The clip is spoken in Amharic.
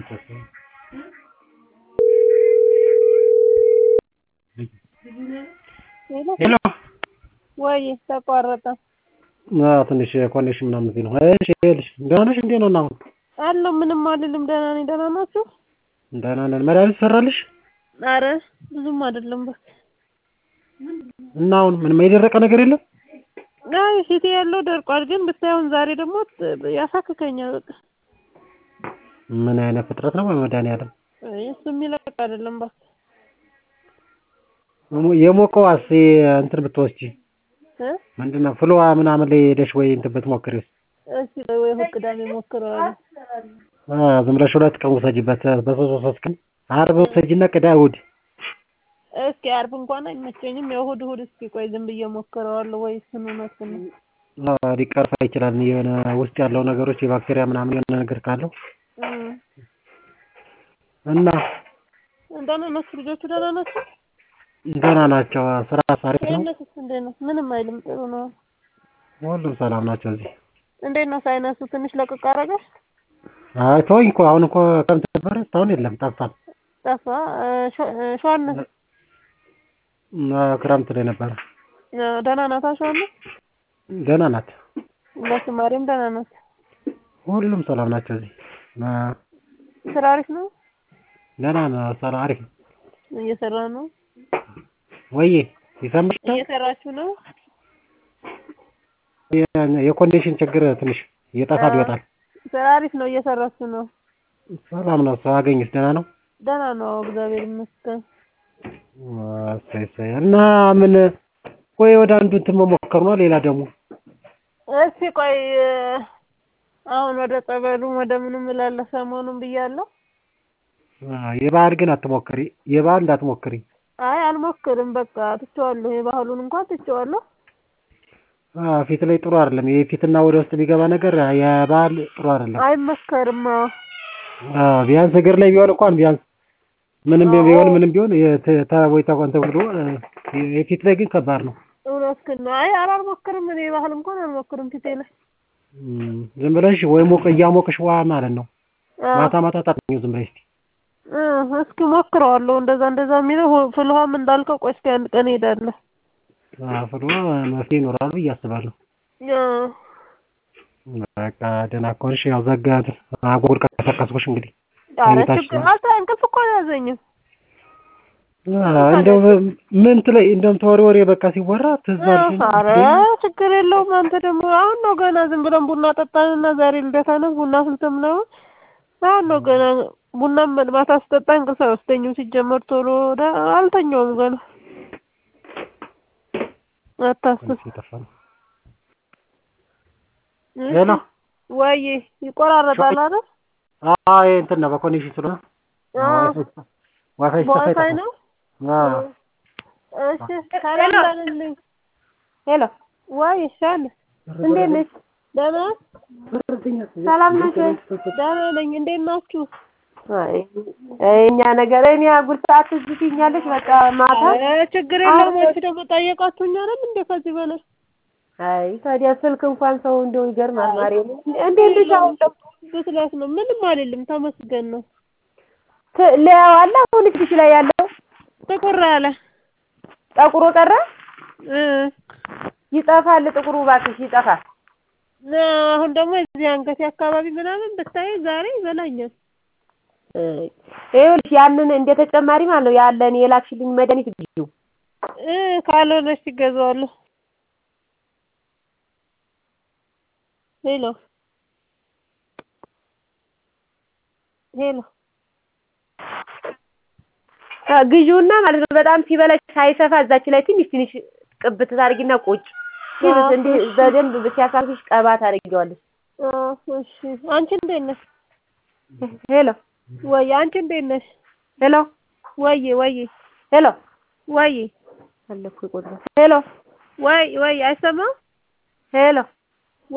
ሄሎ ወይ ተቋረጠ። አዎ ትንሽ ኮኔክሽን ምናምን እዚህ ነው። እሺ ይኸውልሽ ደህና ነሽ? እንዴት ነው አሁን? አለሁ ምንም አልልም። ደህና ነኝ። ደህና ናችሁ? ደህና ነን። መድኃኒት ሰራልሽ? አረ ብዙም አይደለም እባክህ። እና አሁን ምንም የደረቀ ነገር የለም? አይ ፊቴ ያለው ደርቋል፣ ግን ብታየውን ዛሬ ደግሞ ያሳክከኛል። በቃ ምን አይነት ፍጥረት ነው በመድኃኒዓለም? አይ እሱ የሚለቅ አይደለም እባክህ። የሞቀዋስ እንትን ብትወስጂ እ ምንድን ነው ፍልዋ ምናምን ላይ ሄደሽ ወይ እንትን ብትሞክሪው እስኪ ወይ እሑድ ቅዳሜ ሞክረዋለሁ። አ ዝም ብለሽ ሁለት ቀን ውሰጂበት። በሶስት ሶስት ቀን ዓርብ ውሰጂና ቅዳ እሑድ እስኪ ዓርብ እንኳን አይመቸኝም። ያው እሑድ እሑድ እስኪ ቆይ ዝም ብዬ ሞክረዋለሁ። ወይ እሱን እውነት ነው አ ሊቀርፋ ይችላል። የሆነ ውስጥ ያለው ነገሮች የባክቴሪያ ምናምን የሆነ ነገር ካለው እም እና ደህና ናችሁ? ልጆቹ ደህና ናቸው? ደህና ናቸው። ስራ አሪፍ ነው። ሳይነሱስ እንዴት ነው? ምንም አይልም። ጥሩ ነው። ሁሉም ሰላም ናቸው እዚህ። እንዴት ነው ሳይነሱ? ትንሽ ለቅቅ አደረገ? አይ ተወኝ እኮ አሁን እኮ ክረምት ነበረ እስካሁን የለም ጠፍቷል። ጠፋ። ሸዋነስ አ ክረምት ላይ ነበረ። ደህና ናታ? ሸዋነስ ደህና ናት። ለስማሬም ደህና ናት። ሁሉም ሰላም ናቸው እዚህ። አ ስራ አሪፍ ነው? ደህና ነው። ስራ አሪፍ ነው። እየሰራ ነው? ወይዬ ይሰማሻል? እየሰራችሁ ነው? የኮንዲሽን ችግር ትንሽ እየጠፋ ይወጣል። ስራ አሪፍ ነው። እየሰራችሁ ነው? ሰላም ነው። ሰው አገኘሽ? ደህና ነው? ደህና ነው። እግዚአብሔር ይመስገን። እሰይ እሰይ። እና ምን ቆይ ወደ አንዱ እንትን መሞከር ነው። ሌላ ደግሞ እስኪ ቆይ አሁን ወደ ጸበሉም ወደ ምንም እላለሁ ሰሞኑን ብያለሁ። የባህል ግን አትሞክሪ። የባህል እንዳትሞክሪ። አይ አልሞክርም። በቃ ትቼዋለሁ። የባህሉን እንኳን ትቼዋለሁ። አዎ ፊት ላይ ጥሩ አይደለም። የፊትና ወደ ውስጥ የሚገባ ነገር የባህል ጥሩ አይደለም። አይመከርም። አዎ አዎ ቢያንስ እግር ላይ ቢሆን እንኳን ቢያንስ ምንም ቢሆን ምንም ቢሆን ወይ ተቆንተ ብሎ የፊት ላይ ግን ከባድ ነው። እውነትህን ነው። አይ አልሞክርም። እኔ የባህል እንኳን አልሞክርም ፊቴ ላይ ዝም ብለሽ ወይ ሞቅ እያሞቅሽ ዋ ማለት ነው። ማታ ማታ ታጥኚው ዝም ብለሽ እስኪ እስኪ ሞክረዋለሁ። እንደዛ እንደዛ የሚለው ፍልውሃም እንዳልከው ቆይ እስኪ አንድ ቀን እሄዳለሁ። ፍልውሃ መፍትሄ ይኖራል ብዬ አስባለሁ። በቃ ደህና ከሆንሽ ያው ዘጋ አጉል ቀሰቀስኩሽ እንግዲህ ኧረ ችግር አልተ እንቅልፍ እኮ አልያዘኝም። እንደው ምን ትለይ እንደውም ተወሬ ወሬ በቃ ሲወራ ትዝ አልሽኝ። ኧረ ችግር የለውም። አንተ ደግሞ አሁን ነው ገና ዝም ብለን ቡና ጠጣንና ዛሬ ልደታ ነው ቡና ስልትም ነው አሁን ነው ገና ቡናም ማታ ስጠጣ እንቅልፍ አይወስደኝም። ሲጀመር ቶሎ አልተኛውም ገና አታስብ። ሄሎ ወይ ይቆራረጣል አይደል? አዎ ይሄ እንትን ነው በኮኔክሽን ስለሆነ ዋይፋይ በዋይፋይ ነው። አዎ እሺ ሰላም በልልኝ። ሄሎ ወይ ሻል እንዴት ነሽ? ደህና ሰላም ነሽ ወይ? ደህና ነኝ። እንዴት ናችሁ? አይ እኛ ነገር እኔ አጉል ሰዓት እዚህ ትይኛለሽ። በቃ ማታ ችግር የለውም። አንቺ ደግሞ ጠየቃችሁኝ አይደል እንደ ከዚህ በላይ አይ ታዲያ ስልክ እንኳን ሰው እንደው ይገርማል። ማርያም እንዴት ልሽ አሁን ብስለት ነው። ምንም አይደለም። ተመስገን ነው። ለያው አለ አሁን እጅሽ ላይ ያለው ጥቁር አለ ጠቁሮ ቀረ እ ይጠፋል። ጥቁሩ እባክሽ ይጠፋል። አሁን ደግሞ እዚህ አንገቴ አካባቢ ምናምን ብታይ ዛሬ ይበላኛል። ይኸውልሽ ያንን እንደ ተጨማሪ ማለት ነው ያለን የላክሽልኝ መድኃኒት ግዢው እ ካልሆነሽ ትገዛዋለሁ። ሄሎ ሄሎ ግዢውና ማለት ነው በጣም ሲበላሽ ሳይሰፋ እዛች ላይ ትንሽ ትንሽ ቅብት ታደርጊና ቁጭ ሲልስ እንዲህ በደንብ ሲያሳፍሽ ቀባ ታደርጊዋለሽ። እሺ አንቺ እንዴት ነሽ? ሄሎ ወይ አንቺ እንዴት ነሽ? ሄሎ ወይ ወይ ሄሎ ወይ አለኩ ይቆጥራል። ሄሎ ወይ ወይ አይሰማም? ሄሎ